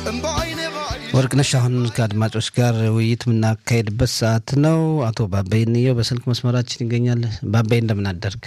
ወርቅነሽ አሁን ከአድማጮች ጋር ውይይት የምናካሄድበት ሰዓት ነው። አቶ ባባይ እንየው በስልክ መስመራችን ይገኛል። ባባይ እንደምን አደርግ?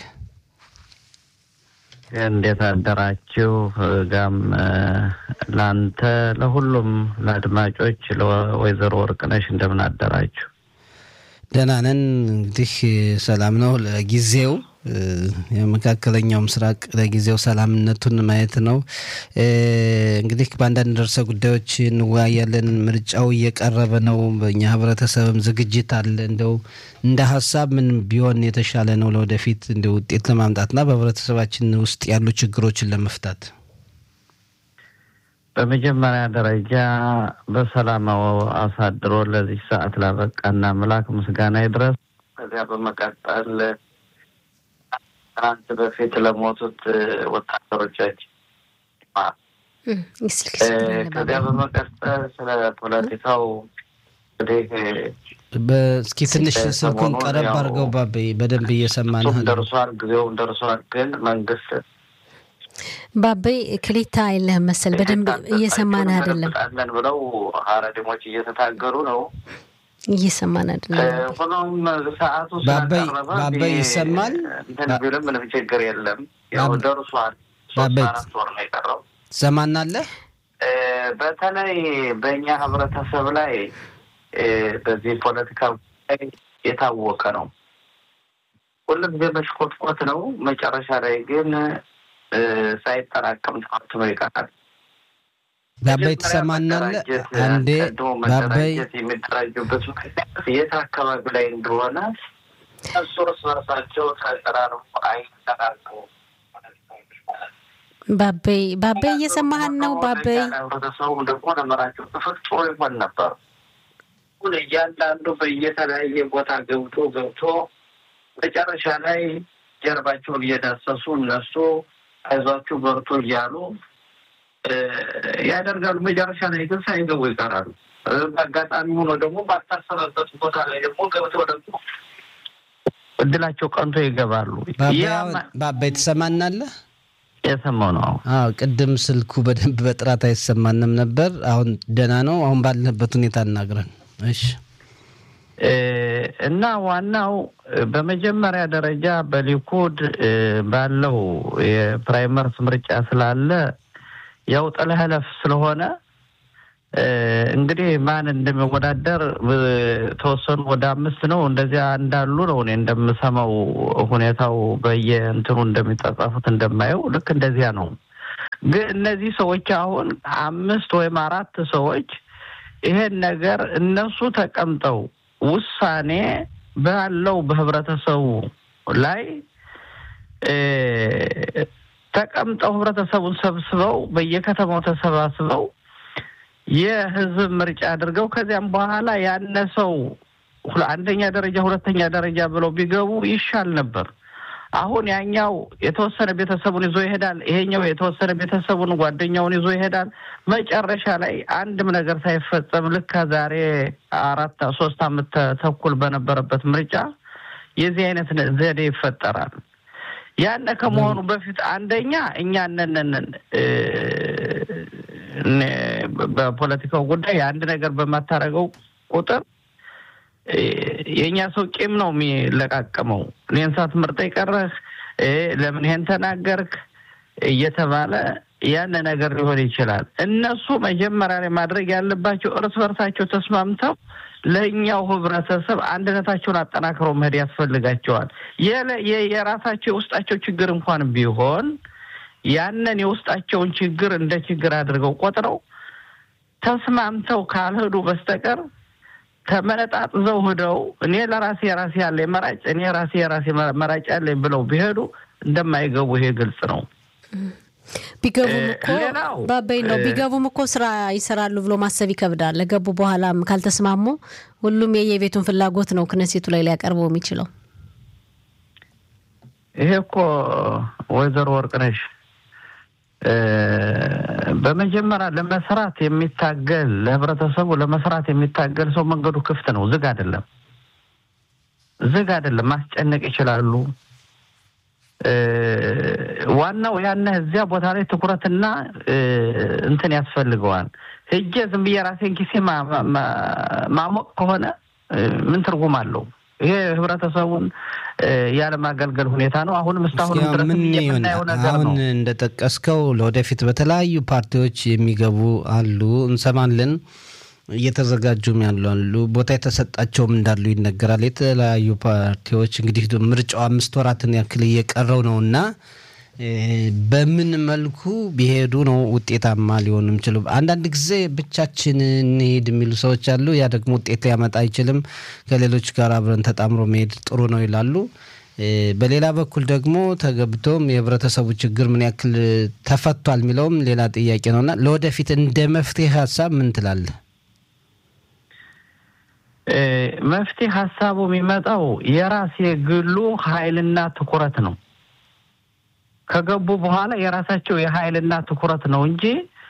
እንዴት አደራችሁ? ጋም ለአንተ ለሁሉም ለአድማጮች ለወይዘሮ ወርቅነሽ እንደምን አደራችሁ? ደህና ነን። እንግዲህ ሰላም ነው ለጊዜው የመካከለኛው ምስራቅ ለጊዜው ሰላምነቱን ማየት ነው። እንግዲህ በአንዳንድ ርዕሰ ጉዳዮች እንወያያለን። ምርጫው እየቀረበ ነው። በእኛ ህብረተሰብም ዝግጅት አለ። እንደው እንደ ሀሳብ ምን ቢሆን የተሻለ ነው ለወደፊት እንደ ውጤት ለማምጣትና በህብረተሰባችን ውስጥ ያሉ ችግሮችን ለመፍታት? በመጀመሪያ ደረጃ በሰላም አሳድሮ ለዚህ ሰዓት ላበቃና አምላክ ምስጋና ይድረስ። ከዚያ በመቀጠል ትናንት በፊት ለሞቱት ወታደሮቻችን ከዚያ በመቀጠል ስለ ፖለቲካው እንግዲህ እስኪ ትንሽ ስልኩን ቀረብ አድርገው ባቤ፣ በደንብ እየሰማን ደርሷል። ጊዜውም ደርሷል። ግን መንግስት ባቤ ክሊታ የለህም መሰል በደንብ እየሰማን አይደለም። ለን ብለው ሀረዲሞች እየተታገሩ ነው። እየሰማን አይደለም። ሆኖም ሰዓቱ ባባይ ይሰማል። እንትን ቢልም ምንም ችግር የለም። ያው ደርሷል። ሶስት አራት ወር ነው የቀረው። ትሰማናለህ? በተለይ በእኛ ህብረተሰብ ላይ በዚህ ፖለቲካ ጉዳይ የታወቀ ነው። ሁልጊዜ መሽኮትኮት ነው። መጨረሻ ላይ ግን ሳይጠራቀም ተዋትኖ ይቀራል። ባባይ ትሰማናለህ? አንዴ ባባይ የሚደራጁበት ምክንያት የት አካባቢ ላይ እንደሆነ እሱ እርስ በርሳቸው ተቀራርቡ አይጠራቀሙ። ባባይ ባባይ እየሰማህን ነው? ባባይ ህብረተሰቡ ደግሞ ለመራቸው ተፈጥሮ ይሆን ነበር። ሁን እያንዳንዱ በየተለያየ ቦታ ገብቶ ገብቶ መጨረሻ ላይ ጀርባቸውን እየዳሰሱ እነሱ አይዟችሁ በርቶ እያሉ ያደርጋሉ። መጨረሻ ላይ ግን ሳይገቡ ይቀራሉ። በአጋጣሚ ሆኖ ደግሞ ባልታሰበበት ቦታ ላይ ደግሞ ገብተው ደግሞ እድላቸው ቀንቶ ይገባሉ። ባባይ ትሰማናለህ? የሰማው ነው። አዎ ቅድም ስልኩ በደንብ በጥራት አይሰማንም ነበር። አሁን ደህና ነው። አሁን ባለንበት ሁኔታ እናግረን። እሺ እና ዋናው በመጀመሪያ ደረጃ በሊኩድ ባለው የፕራይመርስ ምርጫ ስላለ ያው ጥለህለፍ ስለሆነ እንግዲህ ማን እንደሚወዳደር ተወሰኑ ወደ አምስት ነው እንደዚያ እንዳሉ ነው እኔ እንደምሰማው ሁኔታው በየእንትኑ እንደሚጠጻፉት እንደማየው ልክ እንደዚያ ነው። ግን እነዚህ ሰዎች አሁን አምስት ወይም አራት ሰዎች ይሄን ነገር እነሱ ተቀምጠው ውሳኔ ባለው በህብረተሰቡ ላይ ተቀምጠው ህብረተሰቡን ሰብስበው በየከተማው ተሰባስበው የህዝብ ምርጫ አድርገው ከዚያም በኋላ ያነሰው አንደኛ ደረጃ ሁለተኛ ደረጃ ብለው ቢገቡ ይሻል ነበር። አሁን ያኛው የተወሰነ ቤተሰቡን ይዞ ይሄዳል፣ ይሄኛው የተወሰነ ቤተሰቡን ጓደኛውን ይዞ ይሄዳል። መጨረሻ ላይ አንድም ነገር ሳይፈጸም ልክ ከዛሬ አራት ሶስት አመት ተኩል በነበረበት ምርጫ የዚህ አይነት ዘዴ ይፈጠራል። ያነ ከመሆኑ በፊት አንደኛ እኛ ነንን በፖለቲካው ጉዳይ አንድ ነገር በማታረገው ቁጥር የእኛ ሰው ቂም ነው የሚለቃቀመው። እኔን ሳትመርጠኝ ቀረህ፣ ለምን ይሄን ተናገርክ እየተባለ ያን ነገር ሊሆን ይችላል። እነሱ መጀመሪያ ላይ ማድረግ ያለባቸው እርስ በርሳቸው ተስማምተው ለእኛው ህብረተሰብ አንድነታቸውን አጠናክረው መሄድ ያስፈልጋቸዋል። የራሳቸው የውስጣቸው ችግር እንኳን ቢሆን ያንን የውስጣቸውን ችግር እንደ ችግር አድርገው ቆጥረው ተስማምተው ካልሄዱ በስተቀር ተመነጣጥዘው ሂደው እኔ ለራሴ የራሴ ያለ መራጭ እኔ ራሴ የራሴ መራጭ ያለኝ ብለው ቢሄዱ እንደማይገቡ ይሄ ግልጽ ነው። ቢገቡም እኮ ባባይ ነው ቢገቡም እኮ ስራ ይሰራሉ ብሎ ማሰብ ይከብዳል። ለገቡ በኋላም ካልተስማሙ ሁሉም የየቤቱን ፍላጎት ነው ክነሴቱ ላይ ሊያቀርበው የሚችለው። ይሄ እኮ ወይዘሮ ወርቅነሽ በመጀመሪያ ለመስራት የሚታገል ለህብረተሰቡ ለመስራት የሚታገል ሰው መንገዱ ክፍት ነው፣ ዝግ አይደለም። ዝግ አይደለም። ማስጨነቅ ይችላሉ። ዋናው ያነ እዚያ ቦታ ላይ ትኩረትና እንትን ያስፈልገዋል። ሄጄ ዝም ብዬ ራሴን ኪሴ ማሞቅ ከሆነ ምን ትርጉም አለው? ይሄ ህብረተሰቡን ያለማገልገል ሁኔታ ነው። አሁንም እስካሁን ድረስ የምናየው ነገር ነው። አሁን እንደጠቀስከው ለወደፊት በተለያዩ ፓርቲዎች የሚገቡ አሉ፣ እንሰማለን። እየተዘጋጁም ያሉ አሉ፣ ቦታ የተሰጣቸውም እንዳሉ ይነገራል። የተለያዩ ፓርቲዎች እንግዲህ ምርጫው አምስት ወራትን ያክል እየቀረው ነው እና በምን መልኩ ቢሄዱ ነው ውጤታማ ሊሆኑ የሚችሉ? አንዳንድ ጊዜ ብቻችን እንሄድ የሚሉ ሰዎች አሉ። ያ ደግሞ ውጤት ሊያመጣ አይችልም፣ ከሌሎች ጋር አብረን ተጣምሮ መሄድ ጥሩ ነው ይላሉ። በሌላ በኩል ደግሞ ተገብቶም የህብረተሰቡ ችግር ምን ያክል ተፈቷል የሚለውም ሌላ ጥያቄ ነው እና ለወደፊት እንደ መፍትሄ ሀሳብ ምን ትላለህ? መፍትሄ ሀሳቡ የሚመጣው የራስ የግሉ ኃይልና ትኩረት ነው። ከገቡ በኋላ የራሳቸው የኃይልና ትኩረት ነው እንጂ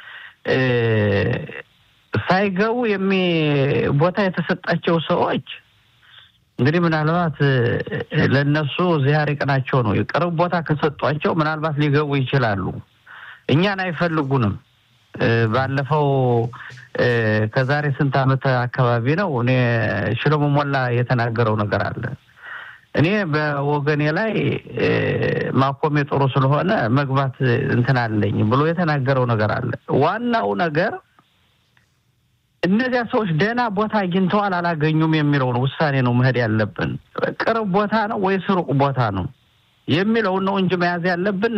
ሳይገቡ የሚ ቦታ የተሰጣቸው ሰዎች እንግዲህ ምናልባት ለእነሱ ዚያር ቅናቸው ነው። የቅርብ ቦታ ከሰጧቸው ምናልባት ሊገቡ ይችላሉ። እኛን አይፈልጉንም። ባለፈው ከዛሬ ስንት ዓመት አካባቢ ነው እኔ ሽሎሞ ሞላ የተናገረው ነገር አለ። እኔ በወገኔ ላይ ማቆሜ ጥሩ ስለሆነ መግባት እንትን አለኝ ብሎ የተናገረው ነገር አለ። ዋናው ነገር እነዚያ ሰዎች ደህና ቦታ አግኝተዋል አላገኙም የሚለውን ውሳኔ ነው መሄድ ያለብን። ቅርብ ቦታ ነው ወይስ ሩቅ ቦታ ነው የሚለውን ነው እንጂ መያዝ ያለብን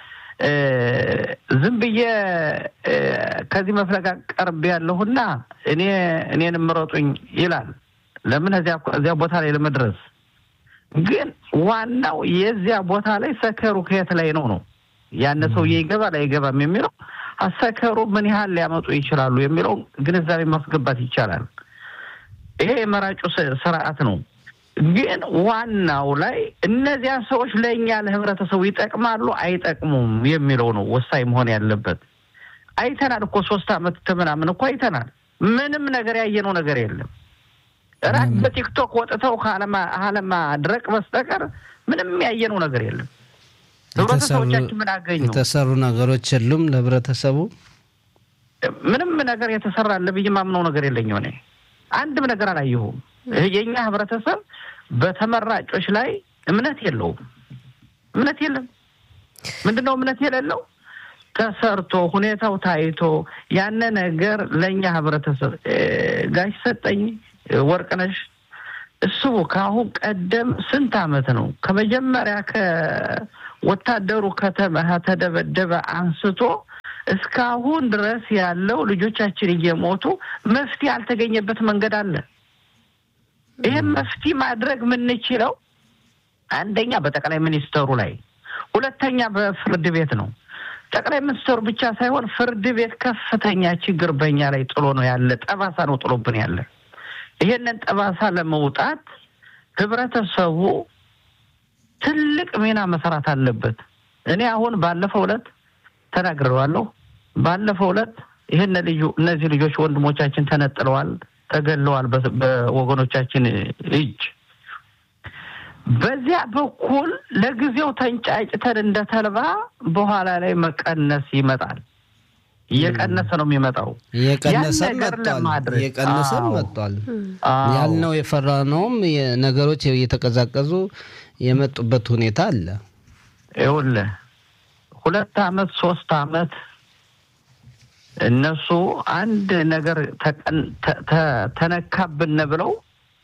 ዝም ብዬ ከዚህ መፍለጋ ቀርብ ያለሁና እኔ እኔን ምረጡኝ ይላል። ለምን እዚያ ቦታ ላይ ለመድረስ ግን ዋናው የዚያ ቦታ ላይ ሰከሩ ከየት ላይ ነው ነው ያነ ሰውዬ ይገባል አይገባም የሚለው አሰከሩ ምን ያህል ሊያመጡ ይችላሉ የሚለው ግንዛቤ ማስገባት ይቻላል። ይሄ የመራጩ ስርዓት ነው። ግን ዋናው ላይ እነዚያ ሰዎች ለእኛ ለህብረተሰቡ ይጠቅማሉ አይጠቅሙም የሚለው ነው ወሳኝ መሆን ያለበት። አይተናል እኮ ሶስት አመት ከምናምን እኮ አይተናል። ምንም ነገር ያየነው ነገር የለም። ራቅ በቲክቶክ ወጥተው ካለማድረቅ በስተቀር ምንም ያየነው ነገር የለም። ህብረተሰቦቻችን ምን አገኙ? የተሰሩ ነገሮች የሉም። ለህብረተሰቡ ምንም ነገር የተሰራ አለ ብዬ ማምነው ነገር የለኝም። እኔ አንድም ነገር አላየሁም። የእኛ ህብረተሰብ በተመራጮች ላይ እምነት የለውም። እምነት የለም። ምንድን ነው እምነት የሌለው? ተሰርቶ ሁኔታው ታይቶ ያነ ነገር ለእኛ ህብረተሰብ ጋሽ ሰጠኝ ወርቅነሽ እሱ ከአሁን ቀደም ስንት አመት ነው ከመጀመሪያ ከወታደሩ ከተደበደበ አንስቶ እስካሁን ድረስ ያለው ልጆቻችን እየሞቱ መፍትሄ ያልተገኘበት መንገድ አለ። ይህም መፍትሄ ማድረግ የምንችለው አንደኛ በጠቅላይ ሚኒስተሩ ላይ፣ ሁለተኛ በፍርድ ቤት ነው። ጠቅላይ ሚኒስተሩ ብቻ ሳይሆን ፍርድ ቤት ከፍተኛ ችግር በእኛ ላይ ጥሎ ነው ያለ፣ ጠባሳ ነው ጥሎብን ያለ። ይሄንን ጠባሳ ለመውጣት ህብረተሰቡ ትልቅ ሚና መሰራት አለበት። እኔ አሁን ባለፈው ዕለት ተናግሬዋለሁ። ባለፈው ዕለት ይህን ልዩ እነዚህ ልጆች ወንድሞቻችን ተነጥለዋል፣ ተገለዋል በወገኖቻችን እጅ። በዚያ በኩል ለጊዜው ተንጫጭተን እንደ ተልባ በኋላ ላይ መቀነስ ይመጣል። እየቀነሰ ነው የሚመጣው። እየቀነሰም መጥቷል። እየቀነሰም መጥቷል። ያልነው የፈራነውም ነገሮች እየተቀዛቀዙ የመጡበት ሁኔታ አለ። ይኸውልህ ሁለት አመት ሶስት አመት እነሱ አንድ ነገር ተነካብን ብለው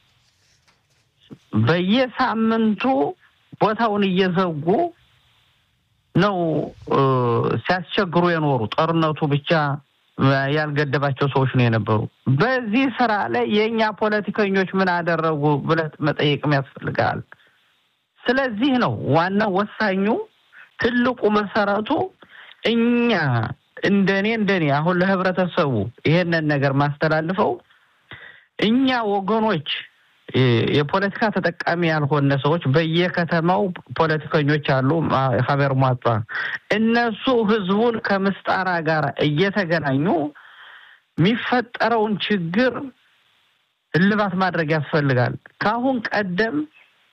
በየሳምንቱ ቦታውን እየዘጉ ነው ሲያስቸግሩ የኖሩ። ጦርነቱ ብቻ ያልገደባቸው ሰዎች ነው የነበሩ። በዚህ ስራ ላይ የእኛ ፖለቲከኞች ምን አደረጉ ብለህ መጠየቅም ያስፈልጋል። ስለዚህ ነው ዋናው ወሳኙ ትልቁ መሰረቱ እኛ እንደኔ እንደኔ አሁን ለህብረተሰቡ ይሄንን ነገር ማስተላልፈው እኛ ወገኖች የፖለቲካ ተጠቃሚ ያልሆነ ሰዎች በየከተማው ፖለቲከኞች አሉ። ሀበር ሟጧ እነሱ ህዝቡን ከምስጣራ ጋር እየተገናኙ የሚፈጠረውን ችግር እልባት ማድረግ ያስፈልጋል። ከአሁን ቀደም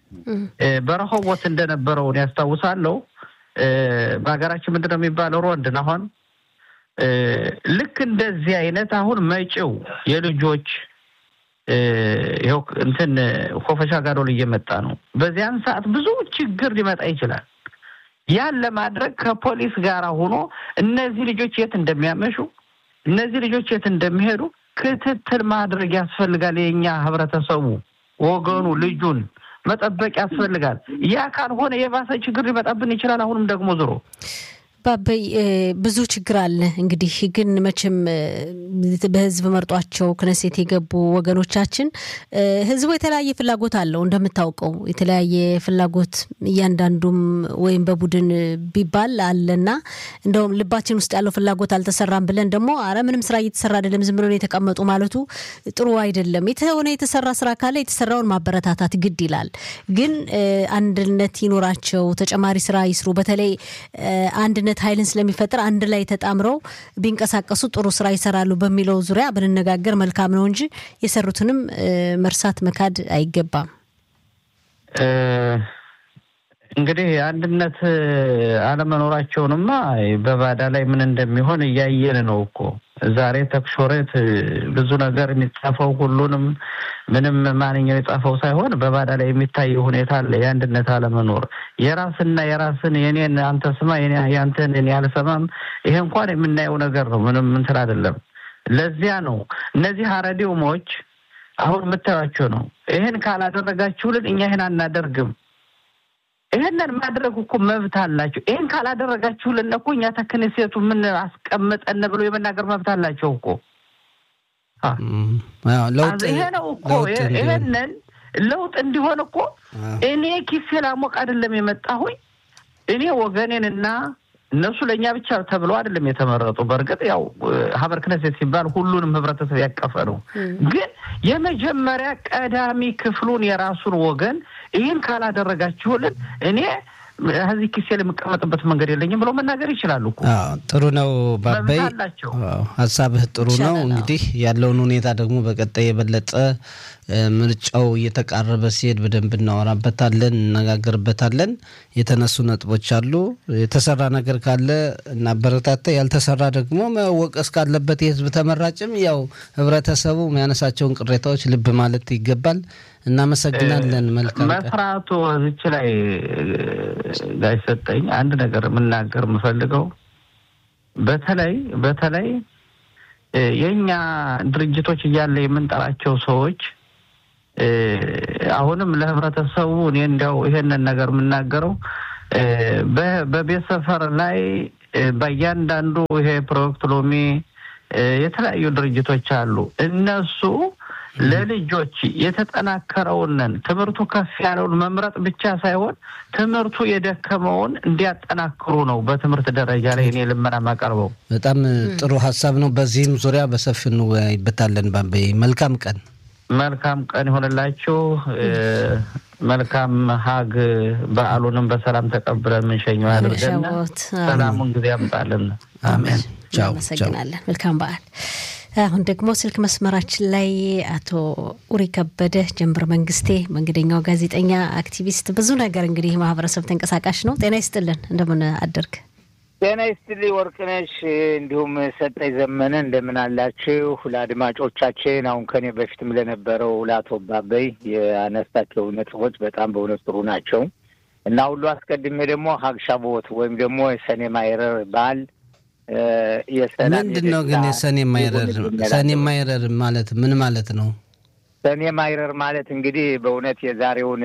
በረሆቦት እንደነበረውን ያስታውሳለሁ። በሀገራችን ምንድን ነው የሚባለው ሮንድን አሁን ልክ እንደዚህ አይነት አሁን መጪው የልጆች ይኸው እንትን ኮፈሻ ጋዶል እየመጣ ነው። በዚያን ሰዓት ብዙ ችግር ሊመጣ ይችላል። ያን ለማድረግ ከፖሊስ ጋር ሆኖ እነዚህ ልጆች የት እንደሚያመሹ እነዚህ ልጆች የት እንደሚሄዱ ክትትል ማድረግ ያስፈልጋል። የኛ ህብረተሰቡ ወገኑ ልጁን መጠበቅ ያስፈልጋል። ያ ካልሆነ የባሰ ችግር ሊመጣብን ይችላል። አሁንም ደግሞ ዞሮ ባበይ ብዙ ችግር አለ። እንግዲህ ግን መቼም በህዝብ መርጧቸው ክነሴት የገቡ ወገኖቻችን ህዝቡ የተለያየ ፍላጎት አለው። እንደምታውቀው የተለያየ ፍላጎት እያንዳንዱም ወይም በቡድን ቢባል አለና እንደውም ልባችን ውስጥ ያለው ፍላጎት አልተሰራም ብለን ደግሞ አረ ምንም ስራ እየተሰራ አይደለም ዝም ብሎ የተቀመጡ ማለቱ ጥሩ አይደለም። የተሆነ የተሰራ ስራ ካለ የተሰራውን ማበረታታት ግድ ይላል። ግን አንድነት ይኖራቸው፣ ተጨማሪ ስራ ይስሩ። በተለይ አንድነት ኃይልን ስለሚፈጥር አንድ ላይ ተጣምረው ቢንቀሳቀሱ ጥሩ ስራ ይሰራሉ በሚለው ዙሪያ ብንነጋገር መልካም ነው እንጂ የሰሩትንም መርሳት መካድ አይገባም። እንግዲህ አንድነት አለመኖራቸውንማ በባዳ ላይ ምን እንደሚሆን እያየን ነው እኮ ዛሬ ተክሾሬት ብዙ ነገር የሚጻፈው ሁሉንም ምንም ማንኛው የጻፈው ሳይሆን በባዳ ላይ የሚታየው ሁኔታ አለ። የአንድነት አለመኖር የራስና የራስን የኔን አንተ ስማ ያንተን እኔ አልሰማም። ይሄ እንኳን የምናየው ነገር ነው። ምንም እንትን አይደለም። ለዚያ ነው እነዚህ አረዲውሞች አሁን የምታዩቸው ነው። ይህን ካላደረጋችሁልን እኛ ይህን አናደርግም ይህንን ማድረግ እኮ መብት አላቸው። ይህን ካላደረጋችሁልን እኮ እኛ ተክንሴቱ ምን አስቀምጠን ብሎ የመናገር መብት አላቸው እኮ። ይሄ ነው እኮ ይሄንን ለውጥ እንዲሆን እኮ እኔ ኪሴ ላሞቅ አይደለም የመጣሁኝ እኔ ወገኔንና እነሱ ለእኛ ብቻ ተብሎ አይደለም የተመረጡ። በእርግጥ ያው ሀበር ክነሴት ሲባል ሁሉንም ህብረተሰብ ያቀፈ ነው። ግን የመጀመሪያ ቀዳሚ ክፍሉን የራሱን ወገን ይህን ካላደረጋችሁልን እኔ ከዚህ ኪሴ የምቀመጥበት መንገድ የለኝም ብሎ መናገር ይችላሉ እኮ። ጥሩ ነው ባባይ፣ ሀሳብህ ጥሩ ነው። እንግዲህ ያለውን ሁኔታ ደግሞ በቀጣይ የበለጠ ምርጫው እየተቃረበ ሲሄድ በደንብ እናወራበታለን፣ እነጋገርበታለን። የተነሱ ነጥቦች አሉ። የተሰራ ነገር ካለ እናበረታታ፣ ያልተሰራ ደግሞ መወቀስ ካለበት የህዝብ ተመራጭም ያው ህብረተሰቡ የሚያነሳቸውን ቅሬታዎች ልብ ማለት ይገባል። እናመሰግናለን። መልካም መስራቱ እዚች ላይ ጋይ ሰጠኝ አንድ ነገር የምናገር የምፈልገው በተለይ በተለይ የእኛ ድርጅቶች እያለ የምንጠራቸው ሰዎች አሁንም ለህብረተሰቡ እኔ እንዲያው ይሄንን ነገር የምናገረው በቤት ሰፈር ላይ በእያንዳንዱ ይሄ ፕሮጀክት ሎሚ የተለያዩ ድርጅቶች አሉ እነሱ ለልጆች የተጠናከረውንን ትምህርቱ ከፍ ያለውን መምረጥ ብቻ ሳይሆን ትምህርቱ የደከመውን እንዲያጠናክሩ ነው በትምህርት ደረጃ ላይ እኔ ልመና ማቀርበው። በጣም ጥሩ ሀሳብ ነው። በዚህም ዙሪያ በሰፊው እንወያይበታለን። ባንበይ መልካም ቀን። መልካም ቀን ይሆንላችሁ። መልካም ሀግ በዓሉንም በሰላም ተቀብለን የምንሸኘው ያድርገን። ሰላሙን ጊዜ ያምጣልን። አሜን። እናመሰግናለን። መልካም በዓል። አሁን ደግሞ ስልክ መስመራችን ላይ አቶ ኡሪ ከበደ ጀንበር መንግስቴ፣ መንገደኛው ጋዜጠኛ፣ አክቲቪስት፣ ብዙ ነገር እንግዲህ ማህበረሰብ ተንቀሳቃሽ ነው። ጤና ይስጥልን፣ እንደምን አደርግ? ጤና ይስጥልኝ ወርቅነሽ፣ እንዲሁም ሰጠኝ ዘመነ፣ እንደምን አላችሁ? ለአድማጮቻችን አሁን ከኔ በፊትም ለነበረው ለአቶ ባበይ ያነሳቸው ነጥቦች በጣም በእውነት ጥሩ ናቸው እና ሁሉ አስቀድሜ ደግሞ ሀግሻቦት ወይም ደግሞ የሰኔ ማይረር በዓል ምንድን ነው ግን የሰኔ ማይረር ሰኔ ማይረር ማለት ምን ማለት ነው? ሰኔ ማይረር ማለት እንግዲህ በእውነት የዛሬውን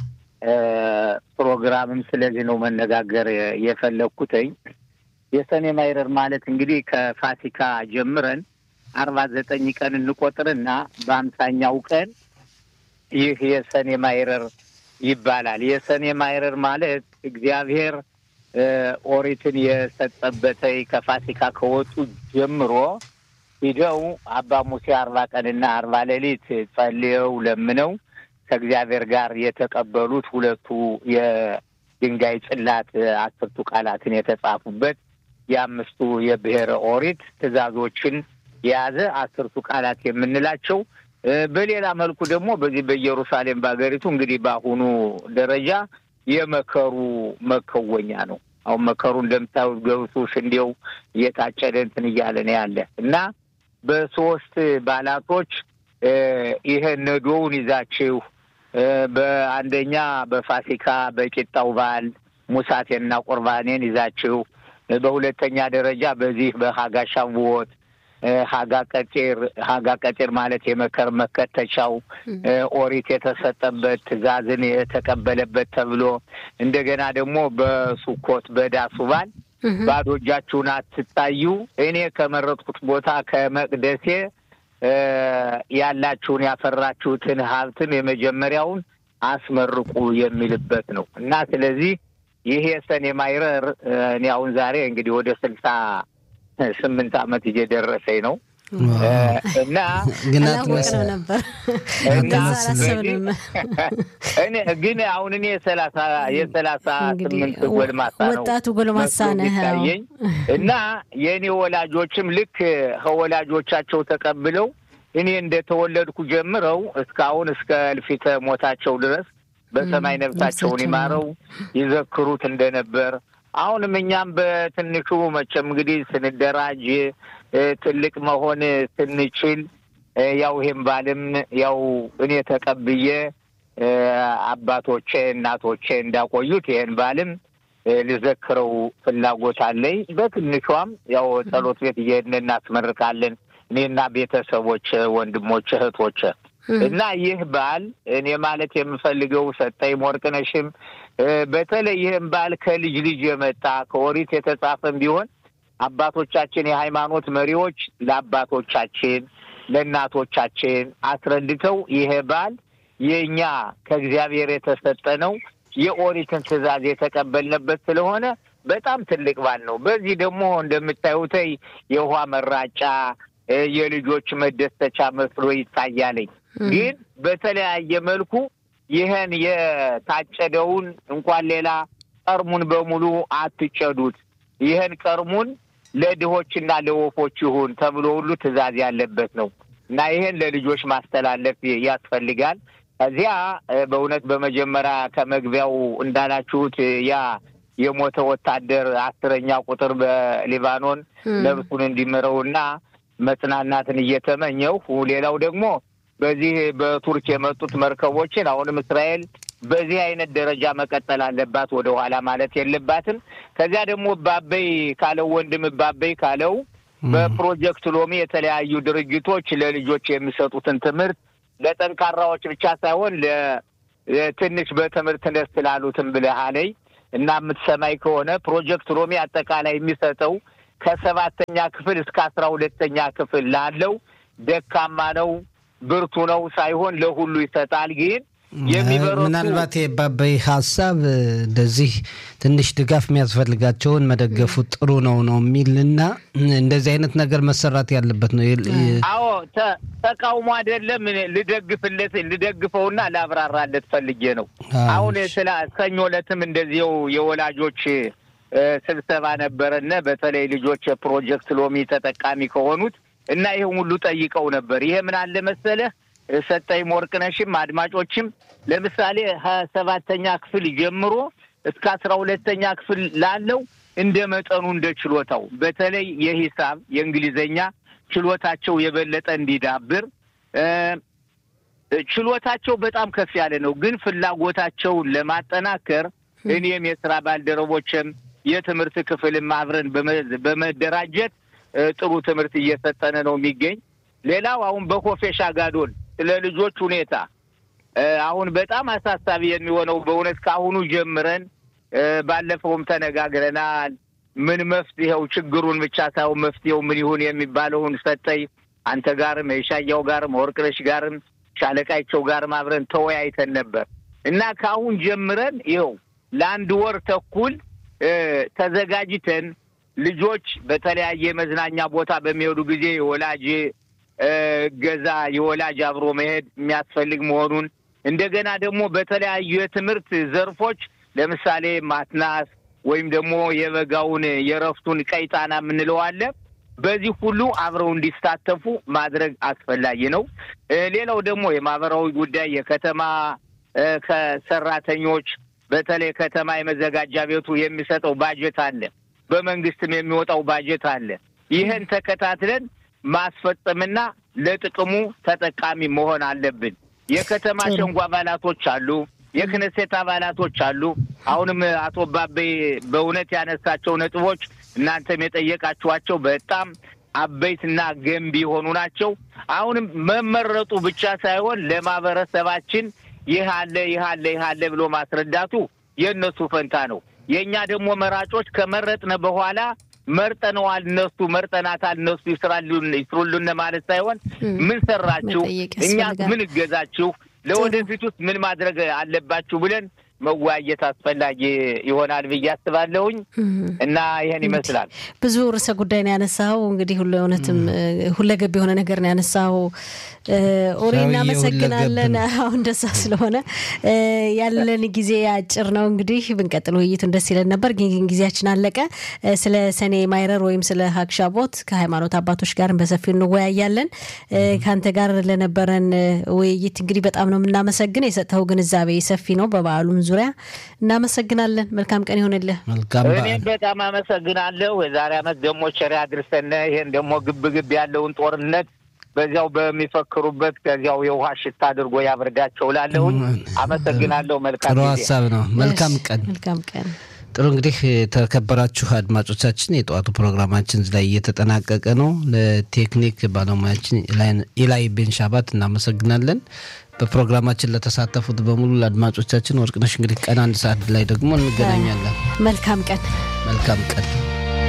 ፕሮግራምም ስለዚህ ነው መነጋገር የፈለግኩትኝ። የሰኔ ማይረር ማለት እንግዲህ ከፋሲካ ጀምረን አርባ ዘጠኝ ቀን እንቆጥርና በአምሳኛው ቀን ይህ የሰኔ ማይረር ይባላል። የሰኔ ማይረር ማለት እግዚአብሔር ኦሪትን የሰጠበተይ ከፋሲካ ከወጡ ጀምሮ ሂደው አባ ሙሴ አርባ ቀንና አርባ ሌሊት ጸልየው ለምነው ከእግዚአብሔር ጋር የተቀበሉት ሁለቱ የድንጋይ ጽላት አስርቱ ቃላትን የተጻፉበት የአምስቱ የብሔረ ኦሪት ትእዛዞችን የያዘ አስርቱ ቃላት የምንላቸው በሌላ መልኩ ደግሞ በዚህ በኢየሩሳሌም በሀገሪቱ እንግዲህ በአሁኑ ደረጃ የመከሩ መከወኛ ነው። አሁን መከሩ እንደምታዩት ገብሱ፣ ስንዴው እየታጨደ እንትን እያለ ነው ያለ እና በሶስት ባላቶች ይሄን ነዶውን ይዛችሁ በአንደኛ በፋሲካ በቂጣው በዓል ሙሳቴንና ቁርባኔን ይዛችሁ በሁለተኛ ደረጃ በዚህ በሀጋ ሻንቦት ሀጋ ቀጤር ሀጋ ቀጤር ማለት የመከር መከተቻው ኦሪት የተሰጠበት ትእዛዝን የተቀበለበት ተብሎ እንደገና ደግሞ በሱኮት በዳሱ በዓል ባዶ እጃችሁን አትታዩ፣ እኔ ከመረጥኩት ቦታ ከመቅደሴ ያላችሁን ያፈራችሁትን ሀብትም የመጀመሪያውን አስመርቁ የሚልበት ነው እና ስለዚህ ይሄ ሰኔ ማይረር እኔ አሁን ዛሬ እንግዲህ ወደ ስልሳ ስምንት ዓመት እየደረሰኝ ነው እና ግን አላወቅንም ነበር እኔ ግን አሁን እኔ የሰላሳ የሰላሳ ስምንት ጎልማሳ ነው ወጣቱ ጎልማሳ ነህ የሚታየኝ እና የእኔ ወላጆችም ልክ ከወላጆቻቸው ተቀብለው እኔ እንደተወለድኩ ጀምረው እስካሁን እስከ እልፊተ ሞታቸው ድረስ በሰማይ ነፍሳቸውን ይማረው ይዘክሩት እንደነበር አሁንም እኛም በትንሹ መቼም እንግዲህ ስንደራጅ ትልቅ መሆን ስንችል ያው ይሄም ባልም ያው እኔ ተቀብዬ አባቶቼ እናቶቼ እንዳቆዩት ይሄን ባልም ልዘክረው ፍላጎት አለኝ። በትንሿም ያው ጸሎት ቤት እየሄድን እናስመርቃለን እኔና ቤተሰቦች፣ ወንድሞች፣ እህቶች እና ይህ በዓል እኔ ማለት የምፈልገው ሰጠኝ ወርቅነሽም በተለይ ይህም በዓል ከልጅ ልጅ የመጣ ከኦሪት የተጻፈም ቢሆን አባቶቻችን የሃይማኖት መሪዎች ለአባቶቻችን ለእናቶቻችን አስረድተው ይሄ በዓል የእኛ ከእግዚአብሔር የተሰጠ ነው፣ የኦሪትን ትእዛዝ የተቀበልንበት ስለሆነ በጣም ትልቅ በዓል ነው። በዚህ ደግሞ እንደምታዩተይ የውሃ መራጫ የልጆች መደሰቻ መስሎ ይታያለኝ። ግን በተለያየ መልኩ ይህን የታጨደውን እንኳን ሌላ ቀርሙን በሙሉ አትጨዱት፣ ይህን ቀርሙን ለድሆችና ለወፎች ይሁን ተብሎ ሁሉ ትዕዛዝ ያለበት ነው እና ይህን ለልጆች ማስተላለፍ ያስፈልጋል። ከዚያ በእውነት በመጀመሪያ ከመግቢያው እንዳላችሁት ያ የሞተ ወታደር አስረኛ ቁጥር በሊባኖን ነብሱን እንዲምረውና መጽናናትን እየተመኘው ሌላው ደግሞ በዚህ በቱርክ የመጡት መርከቦችን አሁንም እስራኤል በዚህ አይነት ደረጃ መቀጠል አለባት፣ ወደ ኋላ ማለት የለባትም። ከዚያ ደግሞ ባበይ ካለው ወንድም ባበይ ካለው በፕሮጀክት ሎሚ የተለያዩ ድርጅቶች ለልጆች የሚሰጡትን ትምህርት ለጠንካራዎች ብቻ ሳይሆን ለትንሽ በትምህርት ደስ ላሉትም ብለሃለይ እና የምትሰማኝ ከሆነ ፕሮጀክት ሎሚ አጠቃላይ የሚሰጠው ከሰባተኛ ክፍል እስከ አስራ ሁለተኛ ክፍል ላለው ደካማ ነው ብርቱ ነው ሳይሆን ለሁሉ ይሰጣል። ግን የሚበረቱ ምናልባት የባበይ ሀሳብ እንደዚህ ትንሽ ድጋፍ የሚያስፈልጋቸውን መደገፉ ጥሩ ነው ነው የሚል እና እንደዚህ አይነት ነገር መሰራት ያለበት ነው። አዎ ተቃውሞ አይደለም። ልደግፍለት ልደግፈውና ላብራራለት ፈልጌ ነው። አሁን ስለ ሰኞ ዕለትም እንደዚው የወላጆች ስብሰባ ነበረነ በተለይ ልጆች የፕሮጀክት ሎሚ ተጠቃሚ ከሆኑት እና ይህን ሁሉ ጠይቀው ነበር። ይሄ ምን አለ መሰለህ ሰጠኝ ወርቅነሽም አድማጮችም ለምሳሌ ሰባተኛ ክፍል ጀምሮ እስከ አስራ ሁለተኛ ክፍል ላለው እንደ መጠኑ እንደ ችሎታው በተለይ የሂሳብ የእንግሊዘኛ ችሎታቸው የበለጠ እንዲዳብር ችሎታቸው በጣም ከፍ ያለ ነው። ግን ፍላጎታቸውን ለማጠናከር እኔም የስራ ባልደረቦችም የትምህርት ክፍልም አብረን በመደራጀት ጥሩ ትምህርት እየሰጠነ ነው የሚገኝ። ሌላው አሁን በኮፌሻ ጋዶን ስለ ልጆች ሁኔታ አሁን በጣም አሳሳቢ የሚሆነው በእውነት ከአሁኑ ጀምረን ባለፈውም ተነጋግረናል። ምን መፍትሄው ችግሩን ብቻ ሳይሆን መፍትሄው ምን ይሁን የሚባለውን ሰጠኝ አንተ ጋርም የሻያው ጋርም ወርቅነሽ ጋርም ሻለቃቸው ጋርም አብረን ተወያይተን ነበር እና ከአሁን ጀምረን ይኸው ለአንድ ወር ተኩል ተዘጋጅተን ልጆች በተለያየ መዝናኛ ቦታ በሚሄዱ ጊዜ የወላጅ እገዛ የወላጅ አብሮ መሄድ የሚያስፈልግ መሆኑን እንደገና ደግሞ በተለያዩ የትምህርት ዘርፎች ለምሳሌ ማትናስ ወይም ደግሞ የበጋውን የረፍቱን ቀይጣና የምንለው አለ። በዚህ ሁሉ አብረው እንዲሳተፉ ማድረግ አስፈላጊ ነው። ሌላው ደግሞ የማህበራዊ ጉዳይ የከተማ ከሰራተኞች በተለይ ከተማ የመዘጋጃ ቤቱ የሚሰጠው ባጀት አለ፣ በመንግስትም የሚወጣው ባጀት አለ። ይህን ተከታትለን ማስፈጸምና ለጥቅሙ ተጠቃሚ መሆን አለብን። የከተማ ሸንጎ አባላቶች አሉ፣ የክነሴት አባላቶች አሉ። አሁንም አቶ ባቤ በእውነት ያነሳቸው ነጥቦች እናንተም የጠየቃችኋቸው በጣም አበይትና ገንቢ የሆኑ ናቸው። አሁንም መመረጡ ብቻ ሳይሆን ለማህበረሰባችን ይህ አለ ይህ አለ ይህ አለ ብሎ ማስረዳቱ የእነሱ ፈንታ ነው። የእኛ ደግሞ መራጮች ከመረጥነ በኋላ መርጠነዋል፣ እነሱ መርጠናታል፣ እነሱ ይስራሉን ይስሩልን ማለት ሳይሆን ምን ሰራችሁ፣ እኛ ምን እገዛችሁ፣ ለወደፊቱስ ምን ማድረግ አለባችሁ ብለን መወያየት አስፈላጊ ይሆናል ብዬ አስባለሁኝ እና ይህን ይመስላል። ብዙ ርዕሰ ጉዳይ ነው ያነሳው። እንግዲህ ሁሉ እውነትም ሁለገብ የሆነ ነገር ነው ያነሳው። ኦሪ እናመሰግናለን። አሁን እንደዛ ስለሆነ ያለን ጊዜ አጭር ነው። እንግዲህ ብንቀጥል ውይይቱን ደስ ይለን ነበር፣ ግን ጊዜያችን አለቀ። ስለ ሰኔ ማይረር ወይም ስለ ሀክሻቦት ከሃይማኖት አባቶች ጋር በሰፊው እንወያያለን። ከአንተ ጋር ለነበረን ውይይት እንግዲህ በጣም ነው የምናመሰግን። የሰጠኸው ግንዛቤ ሰፊ ነው በበዓሉም ዙሪያ እናመሰግናለን። መልካም ቀን ይሆንልህ። እኔም በጣም አመሰግናለሁ። የዛሬ ዓመት ደግሞ ቸር ያድርሰን። ይሄን ደግሞ ግብ ግብ ያለውን ጦርነት በዚያው በሚፈክሩበት ከዚያው የውሃ ሽታ አድርጎ ያብርዳቸው ላለሁኝ አመሰግናለሁ። መልካም ጥሩ ሀሳብ ነው። መልካም ቀን። መልካም ቀን። ጥሩ እንግዲህ የተከበራችሁ አድማጮቻችን የጠዋቱ ፕሮግራማችን እዚህ ላይ እየተጠናቀቀ ነው። ለቴክኒክ ባለሙያችን ኢላይ ቤንሻባት እናመሰግናለን። በፕሮግራማችን ለተሳተፉት በሙሉ ለአድማጮቻችን ወርቅነሽ እንግዲህ ቀን አንድ ሰዓት ላይ ደግሞ እንገናኛለን። መልካም ቀን። መልካም ቀን።